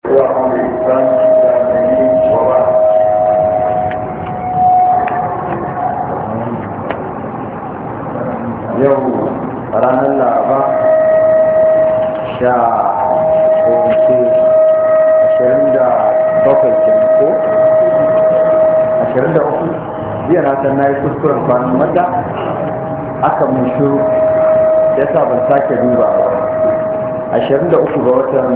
وعلى الإسلام الإسلامي وبعد yau ranar laraba sha kowace ashirin da bakwai kenan ko ashirin da uku jiya na san na yi kuskuren kwanan mata aka mun shiru ya sa ban sake duba ba ashirin da uku ga watan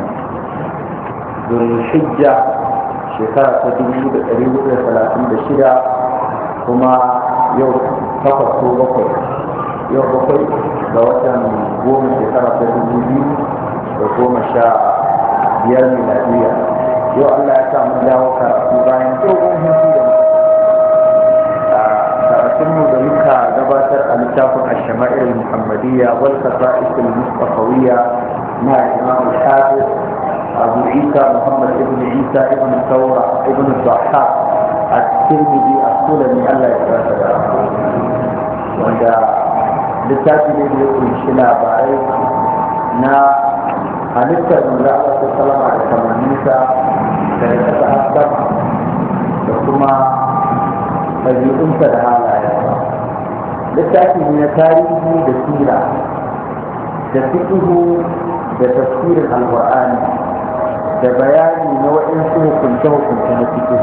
zulhijja shekara ta dubu da ɗari hudu da talatin da shida kuma yau takwas ko bakwai yau bakwai ga watan goma shekara ta dubu biyu da goma sha biyar miladiya yau allah ya sa mun dawo karatu bayan dogon hutu da karatunmu da muka gabatar a littafin ashama'ir muhammadiyya wal kasa'is al-mustafawiyya na imam al-hafiz abu isa muhammad ibn isa ibn saura ibn dhahhak at-tirmidhi as-sulami allah ya tsara da wanda littafi ne da ya kunshi labarai na halittar manzo Allah ta salama da kamanninsa da ya kasa hasar da kuma ɗabi'unsa da halayensa littafi ne na tarihi da sira da fiƙihu da tafsirin alƙur'ani da bayani na waɗansu hukunce-hukunce na fiƙihu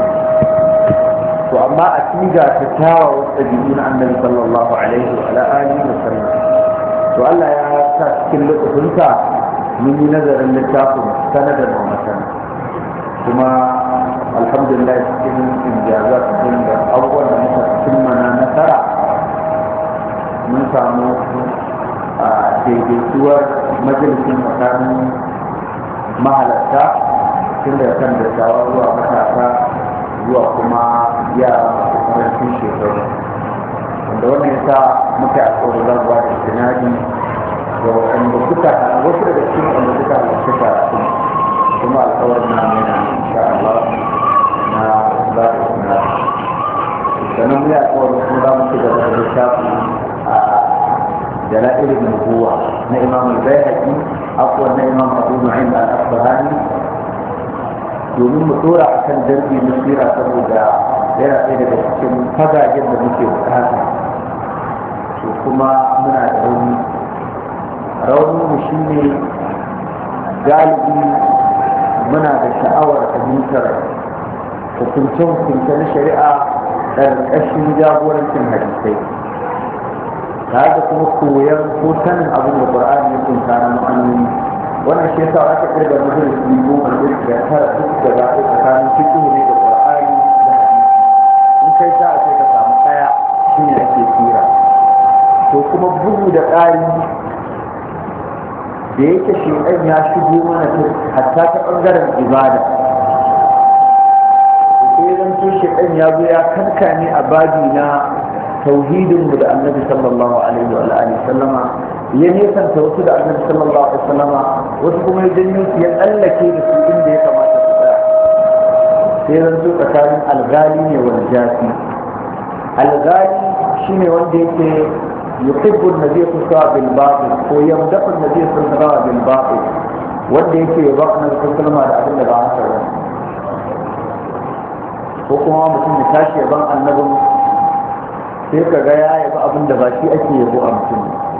to amma a tiga ta kyawawan ɗabi'u na annabi sallallahu alaihi wa alihi wa sallam to Allah ya sa cikin lokacinsa mun yi nazarin littafin sanadar wa masana kuma alhamdulillah cikin injaza cikin da abubuwan da muka cimma na nasara mun samu a daidaituwar majalisin tsakanin mahalarta tun da kan dattawa zuwa matasa zuwa kuma yara masu karancin shekaru wanda wannan ya sa muka yi alkawarin zaguwa da sinadi da waɗanda suka wasu daga cikin wanda suka halarci karatu kuma alkawarin na yana insha Allah na za a sinadi sannan mu yi alkawarin kuma za mu ci gaba da littafi a jala'ilin nubuwa na imam al-bayhaqi akwai na imam abu nu'aym al-asbahani domin mu dora akan darbi na sira saboda yana ɗaya daga cikin fagagen da muke bukata to kuma muna da rauni raunin mu shine galibi muna da sha'awar fahimtar hukunce-hukunce na shari'a ƙarƙashin jagorancin hadisai tare da kuma koyon ko sanin abin da ƙur'ani ya kunta na ma'anoni wannan shi yasa aka kirga majalisi goma da tara duk da za a tsakanin fiƙi ne da ƙur'ani kai za a ce ka samu ɗaya shi ne ake tsira to kuma bugu da ƙari da yake shekan ya shigo mana hatta ta ɓangaren ibada sai zan to shekan ya zo ya kankane a babi na tauhidinmu da annabi sallallahu alaihi wa alihi sallama ya nesanta wasu da annabi sallallahu alaihi sallama wasu kuma ya janyo su ya tsallake da su inda ya kamata su tsaya sai zan zo tsakanin algali ne wal jafi algali shine wanda yake yuhibbu an-nabiy sallallahu bil batil ko yamdahu an-nabiy sallallahu bil batil wanda yake yaba annabi sallallahu da abin da ba haka ba ko kuma mutum ya tashi yaban annabin sai ka ga ya yaba abin da ba shi ake yabo a mutum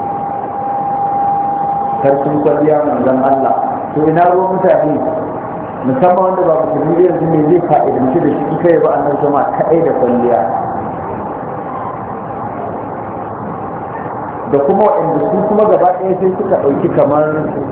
karfin kwalliya manzon Allah to ina ruwan mutane musamman wanda ba musulmi da yanzu ne zai fa'idanci da shi kai ba annan sama kaɗai da kwalliya da kuma waɗanda su kuma gaba ɗaya sai suka ɗauki kamar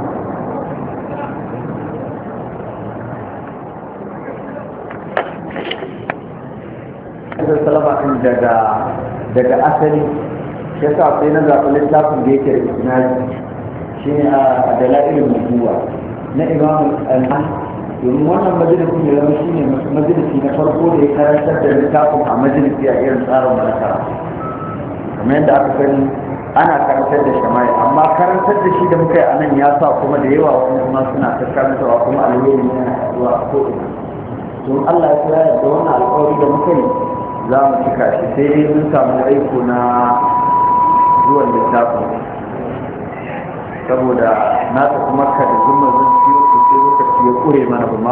salama ɗin daga daga asali shi yasa sai na zaɓi littafin da yake da isnadi shi ne a dalilin mutuwa na imam al domin wannan majalisi ya zama shi ne majalisi na farko da ya karantar da littafin a majalisi a irin tsarin malaka kamar yadda aka sani ana karantar da shamai amma karantar da shi da muka yi a nan ya sa kuma da yawa wani kuma suna ta karantarwa kuma alheri ne yana zuwa a ko'ina don Allah ya kira da wannan alƙawari da muka yi za mu cika shi sai dai mun samu aiko na zuwan littafin saboda na tafi makka da zuma zan ciwo sai lokaci ya kure mana ba